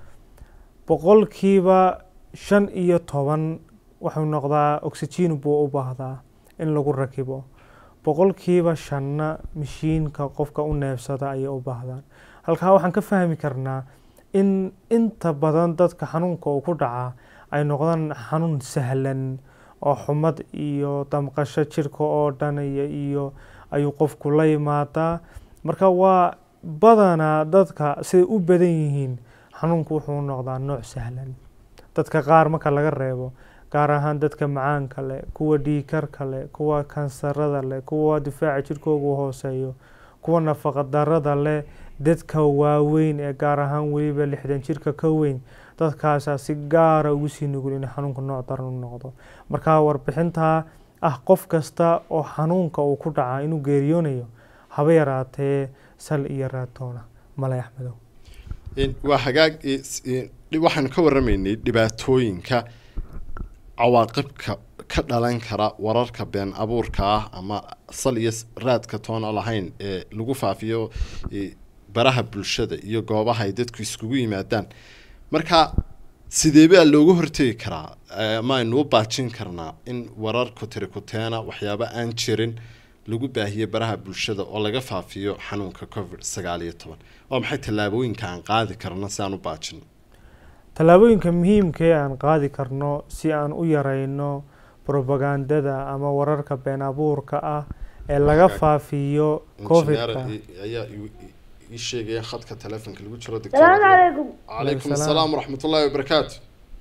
boqolkiiba shan iyo toban wuxuu noqdaa oxygen buu u baahdaa in lagu rakibo boqolkiiba shanna mashiinka qofka u neefsada ayay u baahdaan halkaa waxaan ka fahmi karnaa in inta badan dadka xanuunka uu ku dhacaa ay noqdaan xanuun sahlan oo xumad iyo damqasho jirka oo dhan iyo ayuu qofku la yimaadaa marka waa badanaa dadka siday u badan yihiin xanuunku wuxuu noqdaa nooc sahlan dadka qaar marka laga reebo gaar ahaan dadka macaanka leh kuwa dhiikarka leh kuwa kansarada leh kuwa difaaca jirkoogu hooseeyo kuwa nafaqa darada leh dadka waaweyn ee gaar ahaan weliba lixdan jirka ka weyn dadkaasaa si gaara ugu sii nugul in xanuunka nooc daran u noqdo marka warbixintaa ah qof kasta oo xanuunka uu ku dhacaa inuu geeriyoonayo haba yaraatee sal iyo raatoona malay axmedow waa hagaag waxaanu ka waramaynay dhibaatooyinka cawaaqibka ka dhalan kara wararka been abuurka ah ama sal iyo raadka toona lahayn ee lagu faafiyo baraha bulshada iyo goobaha ay dadku iskugu yimaadaan marka sidee baa looga hortegi karaa ma aynu u baajin karnaa in warar kutiri kuteena waxyaabo aan jirin lagu baahiyo baraha bulshada oo laga faafiyo xanuunka covid sagaal iyo toban waa maxay tallaabooyinka aan qaadi karno si aan u baajino tallaabooyinka muhiimkee aan qaadi karno si aan u yareyno probagandada ama wararka been abuurka ah ee laga faafiyo covidka ayaa ii sheegaya khadka telefonka lagu jiro السلام عليكم calaykum Salaam. asalaam waraxmat ullahi wabarakaatu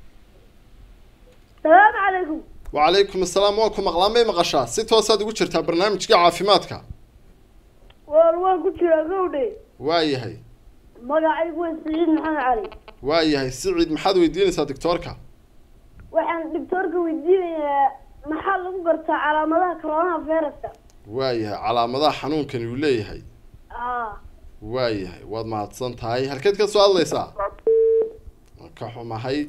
السلام عليكم wacalaykum asalaam waa ku maqlaan may maqashaa si toosaad ugu jirtaa barnaamijka caafimaadka والوان كنت قولي waayahay magacaygu waa saciid maxamed cali waayahay siciid maxaad weydiinaysaa doctoorka waxaan doctoorka weydiinayaa maxaa lagu gartaa calaamadaha coronaha viruska waayahay calaamadaha xanuunkani uu leeyahay aa waayahay waad mahadsan tahay halkeed ka soo hadlaysaa waan ka xumahay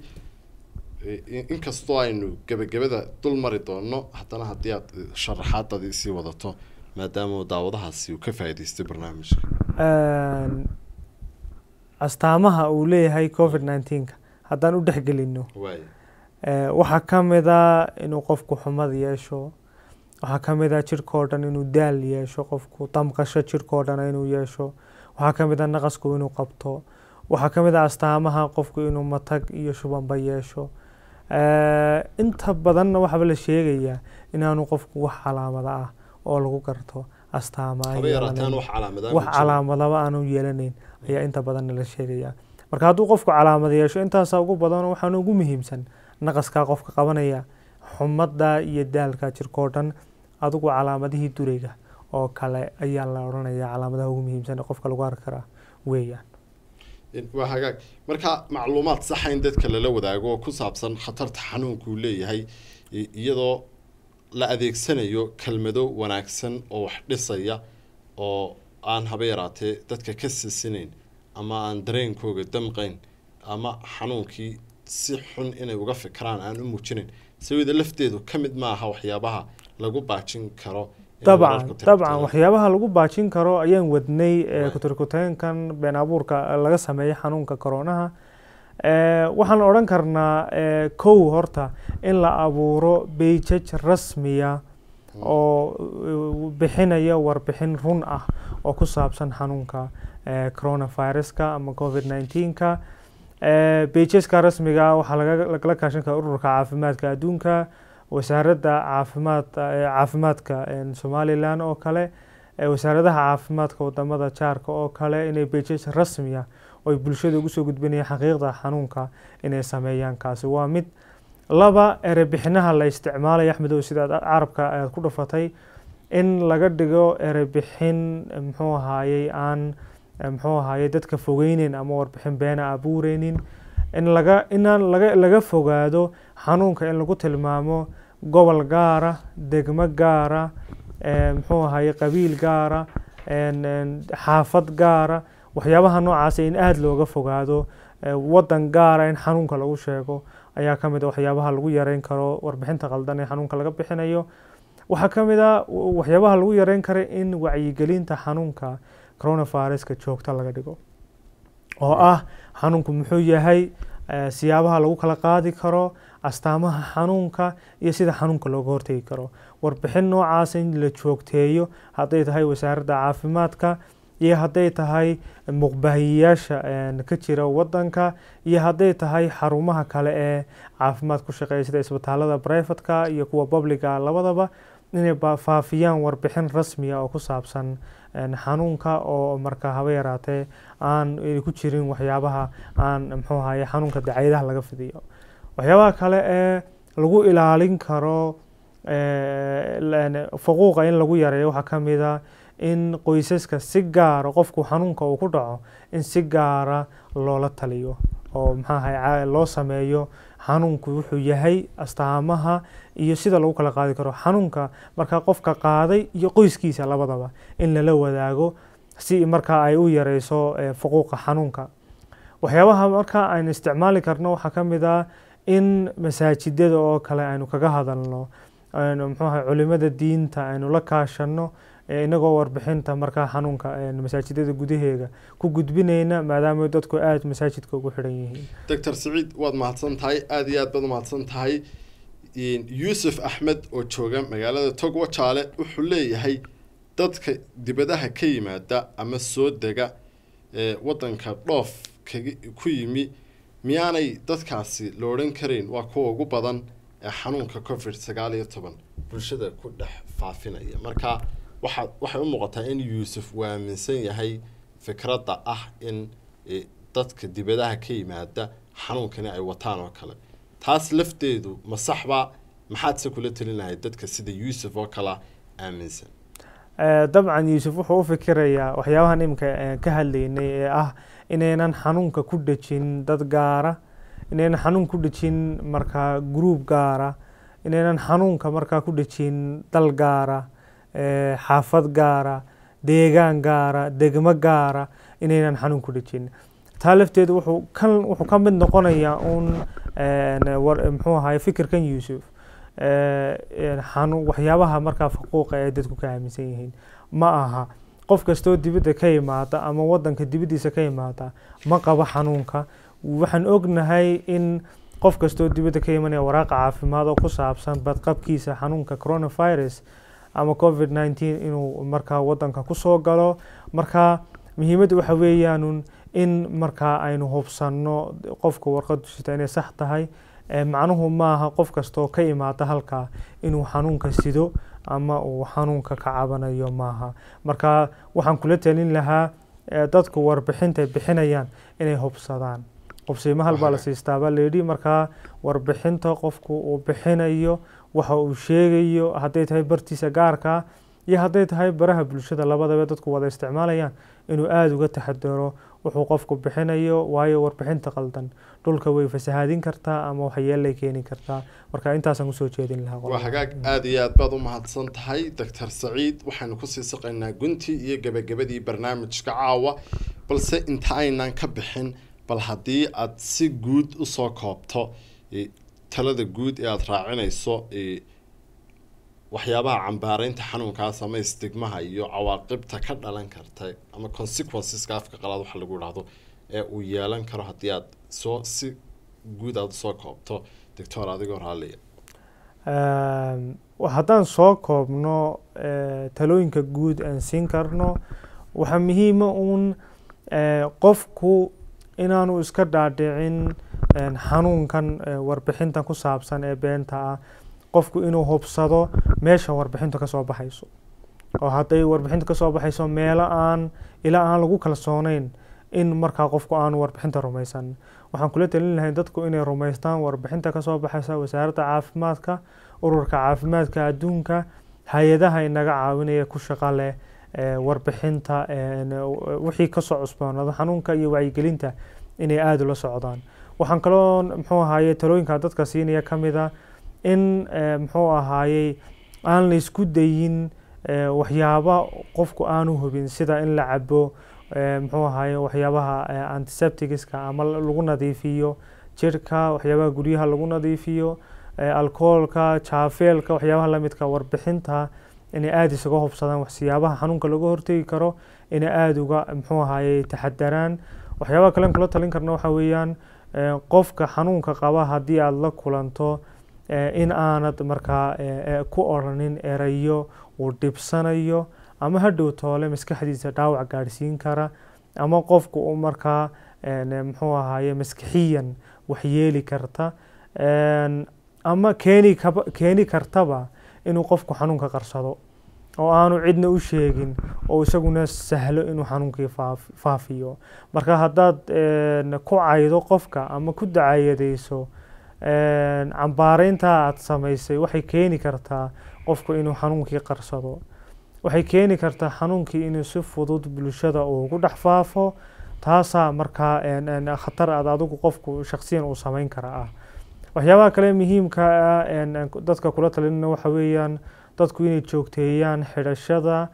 I- inkastoo aynu gebagabada dul mari doono haddana haddii aad eh, sharaxaadadii sii wadato maadaama uu daawadahaasi uu ka faa'iidaystay barnaamijka Een, astaamaha uu leeyahay covid 19 haddaan u dhexgelino waaya ee, waxaa ka mid a inuu qofku xumad yeesho waxaa ka mid a jirkoo dhan inuu daal yeesho qofku damqasho jirkoo dhan inuu yeesho waxaa ka mid a naqasku inuu qabto waxaa ka mid a astaamaha qofku inuu matag iyo shubanba yeesho Ee, inta badanna waxaaba la sheegayaa inaanu qofku wax calaamada ah oo lagu garto astaamaha haba yaraataan yeelanayn. wax calaamadaan wax calaamadaba aanu yeelanayn ayaa inta badan la sheegayaa marka hadduu qofku calaamad yeesho intaasaa ugu badan waxaana ugu muhiimsan naqaskaa qofka qabanaya xumada iyo daalka jirkoo dhan adigu calaamadihii durayga oo kale ayaa la odhanaya calaamadaha ugu muhiimsan ee qofka lagu arki karaa weeyaan waa hagaag marka macluumaad saxa in dadka lala wadaago oo ku saabsan khatarta xanuunka uu leeyahay i- iyadoo la adeegsanayo kelmado wanaagsan oo wax dhisaya oo aan haba yaraatee dadka ka sisinayn ama aan dareenkooga damqayn ama xanuunkii si xun inay uga fikiraan aan u muujinayn sawida lafteedu ka mid maaha waxyaabaha lagu baajin karo in dabcan wararku dabcan tirtiraan. waxyaabaha lagu baajin karo ayaan wadnay ee Waay. kutirkuteenkan been abuurka laga sameeyay xanuunka koronaha Ee, waxaan odhan karnaa ee, kow horta in la abuuro beijaj rasmiya oo uh, bixinaya warbixin run ah oo ku saabsan xanuunka ee, coronaviruska ama covid 19ka beijaska rasmiga waxaa laga- lagala kaashan karaa ururka caafimaadka adduunka wasaaradda caafimaad ee caafimaadka een, somaliland oo kale ee wasaaradaha caafimaadka wadamada jaarka oo kale inay beijaj rasmiya oo ay bulshada ugu soo gudbinayaan xaqiiqda xanuunka inay sameeyaan kaasi waa mid laba erebixinaha la isticmaalaya axmedow sidaad carabka aad ku dhufatay in laga dhigo erebixin muxuu ahaayey aan muxuu ahaayey dadka fogeyneyn ama warbixin beena abuureynin in laga inaan laga laga fogaado xanuunka in lagu tilmaamo gobol gaara degmo gaara ee, muxuu ahaayey qabiil gaara een, een, xaafad gaara waxyaabaha noocaas in aada looga fogaado ee, wadan gaara in xanuunka lagu sheego ayaa ka mid a waxyaabaha lagu yareyn karo warbixinta qaldan ee xanuunka laga bixinayo waxaa ka mid a w- waxyaabaha lagu yareyn kara in wacyigelinta xanuunka coronaviruska joogta laga dhigo oo ah xanuunku muxuu yahay eh, siyaabaha lagu kala qaadi karo astaamaha xanuunka iyo sida xanuunka looga hortegi karo warbixin noocaas in la joogteeyo hadday tahay wasaaradda caafimaadka iyo hadday tahay muqbahiyayaasha een, ka jira wadanka iyo hadday tahay xarumaha kale ee caafimaad ku shaqeeya sida isbitaalada privatka iyo kuwa publica labadaba inay ba- faafiyaan warbixin rasmiya oo ku saabsan een, xanuunka oo marka haba yaraatee aan ay ku jirin waxyaabaha aan muxuu ahaye xanuunka dacaayadaha laga fidiyo waxyaabaha kale ee lagu ilaalin karo ee, laan- faquuqa in lagu yareeyo waxaa ka mid a in qoysaska si gaara qofku xanuunka uu ku dhaco in si gaara loola taliyo oo maxaa ahaye ca- loo sameeyo xanuunku wuxuu yahay astaamaha iyo sida lagu kala qaadi karo xanuunka markaa qofka qaaday iyo qoyskiisa labadaba in lala wadaago si markaa ay u yareyso eh, faquuqa xanuunka waxyaabaha markaa aynu isticmaali karno waxaa ka mid ah in masaajidada oo kale aynu kaga hadalno aynu muxuu ahay culimada diinta aynu la kaashano inagoo warbixinta markaa xanuunka masaajidada gudaheega ku gudbinayna maadaama dadku aada masaajidka ugu xidhan yihiin doctor saciid waad mahadsan tahay aada iyo aad baad umahadsan tahay yuusuf axmed oo jooga magaalada togwa jaale wuxuu leeyahay dadka dibadaha ka yimaada ama soo dega ee waddanka dhoof kaga ku yimi miyaanay dadkaasi la odhan karayn waa kuwa ugu badan ee xanuunka covid sagaal iyo toban bulshada ku dhex faafinaya marka waxaa waxay u muuqataa in yuusuf uu aaminsan yahay fikradda ah in dadka dibadaha ka yimaada xanuunkani ay wataan oo kale taas lafteedu ma saxba maxaadse kula telin lahay dadka sida yuusuf oo kala aaminsan dabcan yuusuf wuxuu u fikirayaa waxyaabahan iminka ka hadlaynay ee ah inaynan xanuunka ku dhejin dad gaara inaynan xanuun ku dhejin markaa gruub gaara inaynan xanuunka markaa ku dhejin dal gaara xaafad gaara deegaan gaara degmo gaara inaynan xanuun ku dhejin taa lafteedu wuxuu kan wuxuu ka mid noqonayaa uun muxuu ahaye fikirkan yuusuf xanuun waxyaabaha markaa faquuqa ee dadku ka aaminsan yihiin ma aha qof kastoo dibadda ka yimaada ama waddanka dibaddiisa ka yimaada ma qabo xanuunka waxaan ognahay in qof kastoo dibadda ka imanaya waraaqa caafimaad oo ku saabsan badqabkiisa xanuunka coronavirus ama covid nineteen inuu markaa waddanka kusoo galo marka muhiimadda waxa weeyaanun in markaa aynu hubsanno qofka warqad sita inay sax tahay macnuhu maaha qof kastoo ka imaada halkaa inuu xanuunka sido ama uu xanuunka ka cabanayo maaha marka waxaan kula talin lahaa dadku warbixintay bixinayaan inay hubsadaan qubsiimo hal baa la siistaa baa layidhi markaa warbixinta qofku uu bixinayo waxa uu sheegayo hadday tahay bartiisa gaarka iyo hadday tahay baraha bulshada labadaba dadku wada isticmaalayaan inuu aada uga taxadaro wuxuu qofku bixinayo waayo warbixinta qaldan dhulka way fasahaadin kartaa ama waxyeelay keeni kartaa marka intaasaan usoo jeedin lahaa waa hagaag aada iyo aad baad u mahadsan tahay doctor saciid waxaynu kusii saqaynaa guntii iyo gebagabadii barnaamijka caawa balse inta aynan ka bixin bal haddii aad si guud usoo koobto talada guud ee aada raacinayso waxyaabaha cambaareynta xanuunkaas ama istigmaha iyo cawaaqibta ka dhalan karta ama consequenceska afka qalaad waxa lagu idhaahdo ee uu yeelan karo haddii aad soo si guud aada usoo koobto doctor adigoo raalliya haddaan soo koobno talooyinka guud aan siin karno waxaa muhiima uun qofku inaanu iska dhaadhicin xanuunkan warbixintan ku saabsan ee beenta ah qofku inuu hubsado meesha warbixintu kasoo baxayso oo hadday warbixintu kasoo baxayso meelo aan ilaa aan lagu kalsooneyn in markaa qofku aanu warbixinta rumaysan waxaan kula talin lahay dadku inay rumaystaan warbixinta kasoo baxaysa wasaaradda caafimaadka ururka caafimaadka adduunka hay-adaha inaga caawinaya ku shaqa leh warbixinta wixii kasoo cusboonada xanuunka iyo wacyigelinta inay aada ula socdaan waxaan kaloo muxuu ahaaye talooyinka dadka siinaya ka mid a in muxuu ahaayey aan la isku dayin waxyaaba qofku aanu hubin sida in la cabo muxuu ahaye waxyaabaha antiseptigiska ama lagu nadiifiyo jirka waxyaabaha guryaha lagu nadiifiyo alcoholka jaafeelka waxyaabaha lamidka warbixinta inay aada isaga hubsadaan waxsiyaabaha xanuunka laga hortegi karo inay aada uga muxuu ahaye taxadaraan waxyaabaha kalen kula talin karna waxa weeyaan qofka xanuunka qaba haddii aada la kulanto in aanad markaa ku oranin erayo uu dhibsanayo ama hadhow toole maskaxdiisa dhaawac gaadhsiin kara ama qofku uu markaa muxuu ahaye maskixiyan waxyeeli karta ama keeni kaba keeni kartaba inuu qofku xanuunka qarsado oo aanu cidna u sheegin oo isaguna sahlo inuu xanuunkii faafiyo marka haddaad ku caydo qofka ama ku dacayadeyso cambaareynta aada samaysay waxay keeni kartaa qofku inuu xanuunkii qarsado waxay keeni kartaa xanuunkii inuu si fudud bulshada ugu dhex faafo taasaa markaa khatar aad adigu qofku shaksiyan uu samayn kara ah waxyaabaha kale muhiimka ah dadka kula talinna waxa weeyaan dadku inay joogteeyaan xidhashada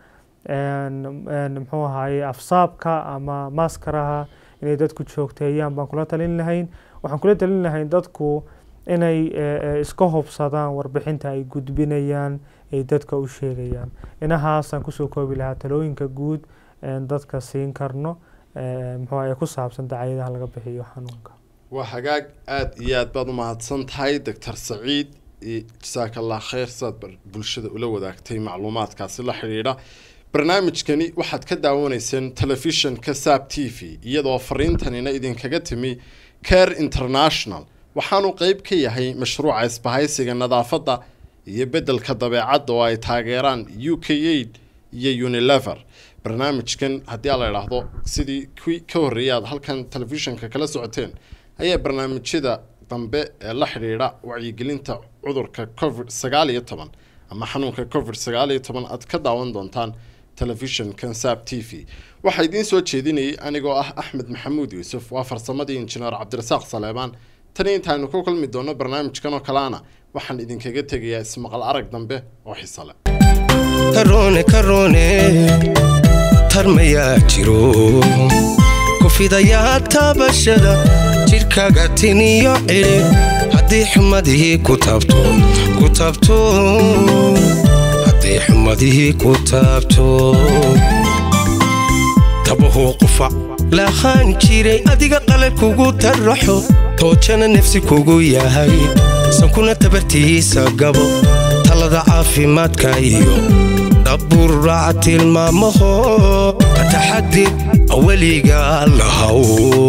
muxuu ahaye afsaabka ama maaskaraha inay dadku joogteeyaan baan kula talin lahayn waxaan kula talin lahayn dadku inay iska hubsadaan warbixinta ay gudbinayaan ay dadka u sheegayaan inahaasaan kusoo koobi lahaa talooyinka guud dadka siin karno muxuu ee ku saabsan dacaayadaha laga bixiyo xanuunka waa hagaag aada iyo aad baad u mahadsan tahay doctor saciid jasaaka allah khayr saad bulshada ula wadaagtay macluumaadkaasi la xidhiidha barnaamijkani waxaad ka daawanayseen telefishinka saab t v iyadoo fariintanina idinkaga timi care international waxaanu qeyb ka yahay mashruuca isbahaysiga nadaafadda iyo beddelka dabeecadda oo ay taageeraan u k aid iyo unilever barnaamijkan haddii a la idhaahdo sidii kuwii ka horreeyay aad halkan telefishinka kala socoteen ayaa barnaamijyada dambe ee la xidhiidha wacyigelinta cudurka covid sagaal iyo toban ama xanuunka covid sagaal iyo toban aad ka daawan doontaan telefishinkan saab t v waxaa idiin soo jeedinayay anigoo ah axmed maxamuud yuusuf waa farsamadii injineer cabdirasaaq saleebaan tani intaaynu ku kulmi doono barnaamijkan oo kaleana waxaan idinkaga tegayaa ismaqal arag dambe oo xiso leh karoone karoone tarmayaa jiro kufidayaa taabashada jidhkaaga tiniyo cidhi haddii xumadihii ku taabto ku taabto haddii xumadihii ku taabto tabahuu qufac laahaan jiray adiga qalal kugu tarraxo toojana nafsi kugu yahay sankuna tabartiisa gabo talada caafimaadka iyo dhaburaaca tilmaamaho ataxadir weliga lahaw